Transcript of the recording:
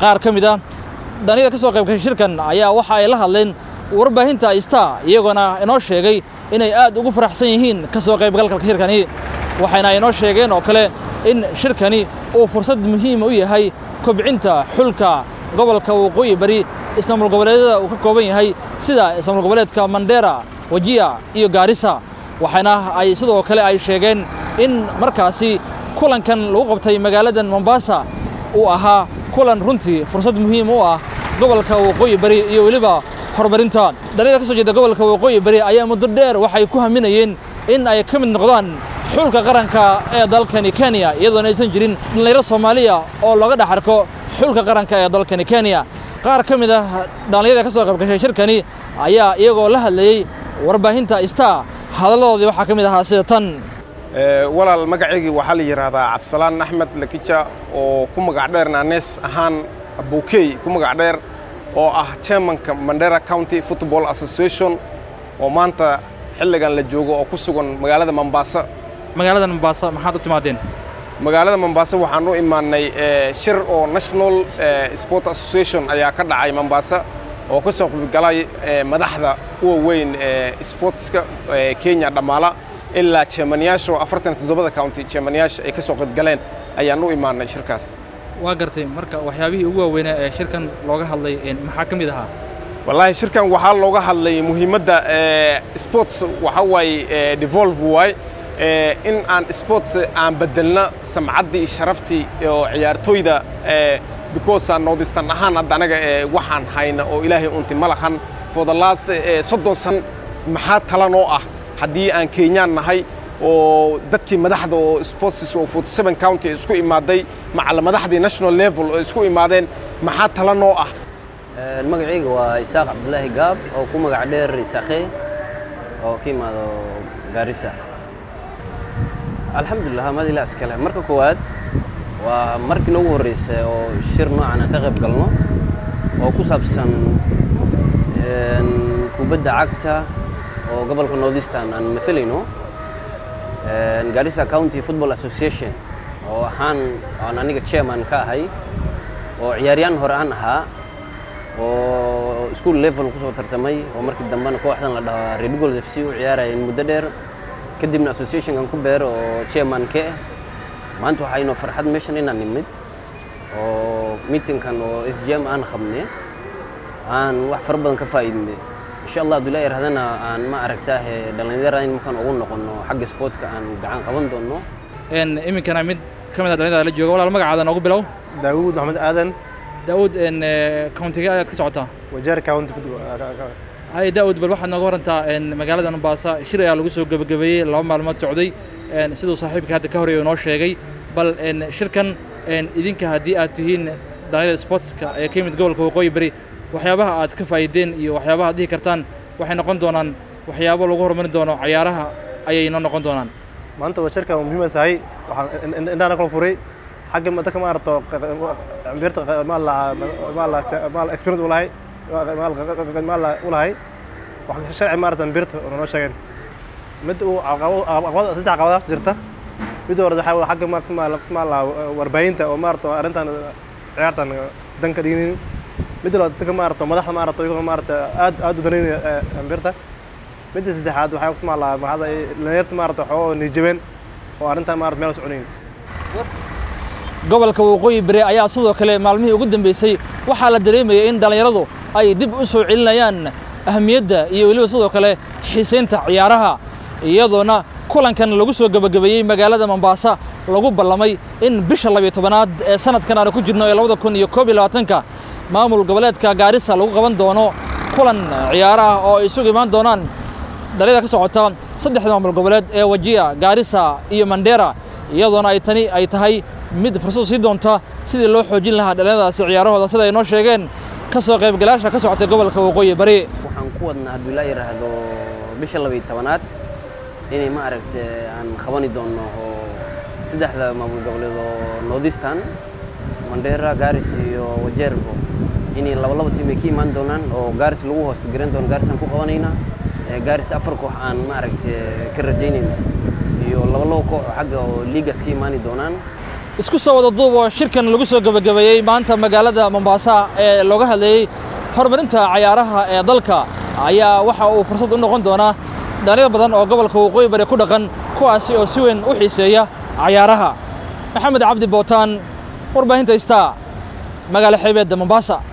qaar ka mid ah dhalinyada ka soo qayb gashay shirkan ayaa waxa ay la hadleen warbaahinta star iyagoona inoo sheegay inay aad ugu faraxsan yihiin ka soo qaybgalka shirkani waxayna inoo sheegeen oo kale in shirkani uu fursad muhiima u yahay kobcinta xulka gobolka waqooyi bari ismaamul goboleedyada uu ka kooban yahay sida ismaamul goboleedka mandera wajiya iyo gaarisa waxaana ay sidoo kale ay sheegeen in markaasi kulankan lagu qabtay magaaladan mombasa uu ahaa kulan runtii fursad muhiim u ah gobolka waqooyi bari iyo weliba horumarinta dhalinyada ka soo jeeda gobolka waqooyi bari ayaa muddo dheer waxay ku haminayeen in ay ka mid noqdaan xulka qaranka ee dalkani kenya iyadoona aysan jirin dhallinyaro soomaaliya oo looga dhex arko xulka qaranka ee dalkani kenya qaar ka mid ah dhallinyada ka soo qayb gashay shirkani ayaa iyagoo la hadlayey warbaahinta star hadalladoodii waxaa ka mid ahaa sida tan walaal magacaygii waxaa la yidhaahdaa cabdisalaan axmed lakija oo ku magac dheer naanees ahaan bukey ku magac dheer oo ah chairmanka mandera county football association oo maanta xilligan la joogo oo ku sugan magaalada mombasa magaalada mombasa maxaad u timaadeen magaalada mombasa waxaan u imaannay shir oo national sport association ayaa ka dhacay mombasa oo ka soo qaybgalay madaxda uwa weyn sportska kenya dhammaala ilaa jeemanayaasha oo afartan toddobada county jeemanayaasha ay ka soo qaybgaleen ayaan u imaannay shirkaas waa gartay marka waxyaabihii ugu waaweynaa ee shirkan looga hadlay maxaa ka mid ahaa wallaahi shirkan waxaa looga hadlay muhiimadda sports waxaa waaye devolve waay in aan sport aan beddelna samcaddii sharaftii oo ciyaartooyda because aan noodistan ahaan hadda anaga waxaan hayna oo ilaahay unti ma lahan for the last soddon san maxaa talanoo ah haddii aan kenyaan nahay oo dadkii madaxda oo sports oo forty seven county isku imaaday macala madaxdii national level oo isku imaadeen maxaa talanoo ah magacayga waa isaaq cabdulaahi gaab oo ku magac dheer isaakhe oo ka imaado gaarisa alxamdulilah madila iskale marka koowaad waa markii noogu horreysay oo shir noocan aan ka qayb galno oo ku saabsan kubadda cagta oo gobolka northeastern aan maalayno garissa county football association oo ahaan aan aniga chairman ka ahay oo ciyaaryaan hore aan ahaa oo school level kusoo tartamay oo markii dambena kooxdan la dhaho red gold f c u ciyaarayeen muddo dheer kadibna associationkan ku beero oo chairman ka ah maanta waxaa inoo farxad meeshan inaan nimid oo meetingkan oo s g m aan qabne aan wax fara badan ka faa'iidne insha allah hadduu ilaa yarahdana aan ma aragtaahe dhallinyarada in markaan ugu noqono xagga sportka aan gacan qaban doono iminkana mid ka mid a dhalinyarada la jooga walaal magacaada noogu bilow daawuud maxamed aadan daawuud countiga ayaad ka socotaa wajeer county football hay daawud bal waxaad nooga warantaa magaalada mombasa shir ayaa lagu soo gebagabeeyey laba maalmood socday siduu saaxiibka hadda ka horreeya noo sheegay bal shirkan idinka haddii aad tihiin dhalinyarada sportska ee ka yimid gobolka waqooyi bari waxyaabaha aad ka faa'iideen iyo waxyaabaha ad dhihi kartaan waxay noqon doonaan waxyaabo lagu horumarin doono cayaaraha ayay noo noqon doonaan maanta waa shirka muhiima tahay waxaan indhaana kala furay xagga dadka ma aragto ambirta maala experience u lahay maala u lahay wax sharci ma aragta ambirta oo noo sheegeen mid uu caqabad saddex caqabada jirta mid hore waxaa waa xagga maala warbaahinta oo maaragto arrintan ciyaartan dan ka dhiginin mid labaad dadka maaragto madaxda maaragto iyagoo maaragta aad aad u danaynaya ambirta midda saddexaad waxaa maala maxaada dhalinyarta maaragta waxoo nijabeen oo arrintan maarata meel soconayn gobolka waqooyi bari ayaa sidoo kale maalmihii ugu dambeysay waxaa la dareemayay in dhallinyaradu ay dib u soo celinayaan ahamiyadda iyo weliba sidoo kale xiisaynta ciyaaraha iyadoona kulankan lagu soo gebagabeeyey magaalada mombasa lagu ballamay in bisha labiyo tobanaad ee sanadkan aanu ku jirno ee labada kun iyo koob iyo labaatanka maamul goboleedka gaarisa lagu qaban doono kulan ciyaaro ah oo ay isugu imaan doonaan dhalinyada ka socota saddexda maamul goboleed ee wajiya gaarisa iyo mandera iyadoona ay tani ay tahay mid fursad sii doonta sidii loo xoojin lahaa dhalinyaradaasi ciyaarahooda sida ay noo sheegeen ka soo qaybgalayaasha ka socotay gobolka waqooyi bari waxaan ku wadnaa hadduu ilaa yidhaahdo bisha labiyo tobanaad inay ma aragta aan qabani doonno oo saddexda maamul goboleed oo northeastern mandera garis iyo wajeerbo inay laba laba tiim ay ka imaan doonaan oo garis lagu hoost garan doono garis aan ku qabanaynaa garis afar koox aan ma aragta ka rajaynayna iyo laba laba koox oo xagga oo liigas ka imaani doonaan isku soo wada duub oo shirkan lagu soo gebagabeeyey maanta magaalada mombaasa ee looga hadlayey horumarinta cayaaraha ee dalka ayaa waxa uu fursad u noqon doonaa dhalinyar badan oo gobolka waqooyi bari ku dhaqan kuwaasi oo si weyn u xiiseeya cayaaraha maxamed cabdi bootaan warbaahinta istaa magaalo xeebeedda mombaasa